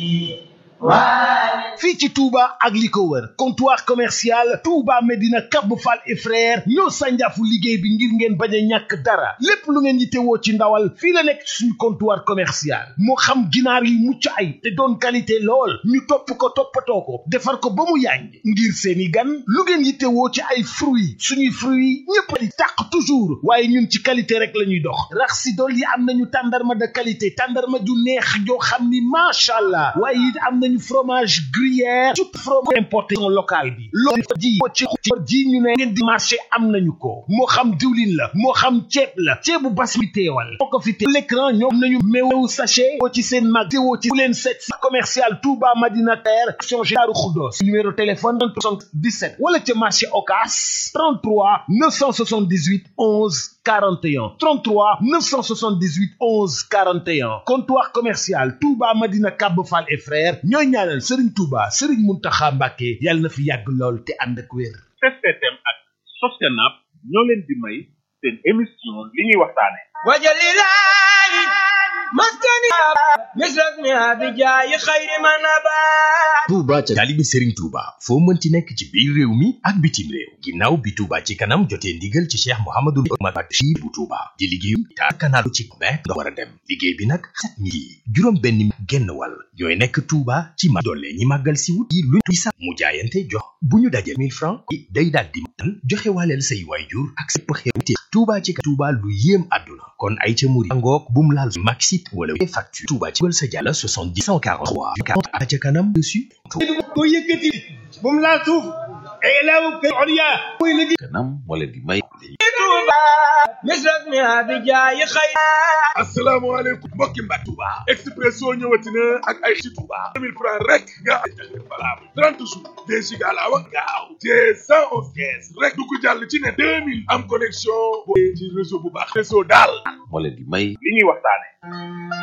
fii ci Touba ak li ko wër comptoir commercial Touba Medina Cap Fall et frère ñoo sànjaafu liggéey bi ngir ngeen bañ a ñàkk dara lépp lu ngeen yittewoo ci ndawal fii la nekk suñu comptoir commercial moo xam ginaar yi mucc ay te doon qualité lool ñu topp ko toppatoo ko defar ko ba mu yànj ngir seeni gan lu ngeen yittewoo ci ay fruits suñuy fruits ñëpp di tàq toujours waaye ñun ci qualité rek la ñuy dox rax si dool yi am nañu tàndarma de qualité tàndarma ju neex joo xam ni macha allah waaye it am nañu fromage gruyère tout fromage importation locale bi loolu ji ci ji ñu ne ngeen di marché am nañu ko moo xam diwlin la moo xam ceeb la ceebu bas mi teewal moo ko fi te l'écran ñoom nañu meewu sachet woo ci seen mag teewoo ci bu leen seet si commercial Touba Madina Terre action Daaru Xuddoos numéro téléphone 77 wala ca marché Ocass 33 978 11 41 33 978 11 41 comptoir commercial Touba Madina Cap Fall et frères ñooy ñaanal Serigne Touba Serigne Mountakha Mbacké yàlla na fi yàgg lool te ànd ak wér. STM ak Sostenab ñoo leen di may seen émission li ñuy waxtaane wajalilahi maskani misrak mi abijaayi xayri manabat Touba ca taalibe Serigne Touba foo mënti nekk ci biir réew mi ak bitim réew ginnaaw bi Touba ci kanam jotee ndigal ci Cheikh Mouhamadou Bachir bu Touba di liggéeyu ta canal ci mais nga war a dem liggéey bi nag set mi juróom benn genn wàll ñooy nekk Touba ci ma doole ñi màggal si wut yi lu di sax mu jaayante jox bu ñu dajee 1000 francs day daal di matal joxe waaleel say waajur ak sépp xewte Touba ci Touba lu yéem àdduna kon ay ca muri ngoog bum laal maxit wala facture Touba ci wal sa jàlla 70 143 40 ca kanam dessus ko yëkkati bum laal suuf ilaahu kal ulya muy liggéey kanam moo leen di may Touba misrak mi abijaayi xayri asalaamaaleykum mbokki mbaa Touba Expresso ñëwati na ak ay ci Touba 2000 francs rek nga ay valable 30 jours deux giga laa wax gaaw te 111 kees rek du ko jàll ci ne 2000 am connexion boo ci réseau bu baax réseau daal moo leen di may li ñuy waxtaane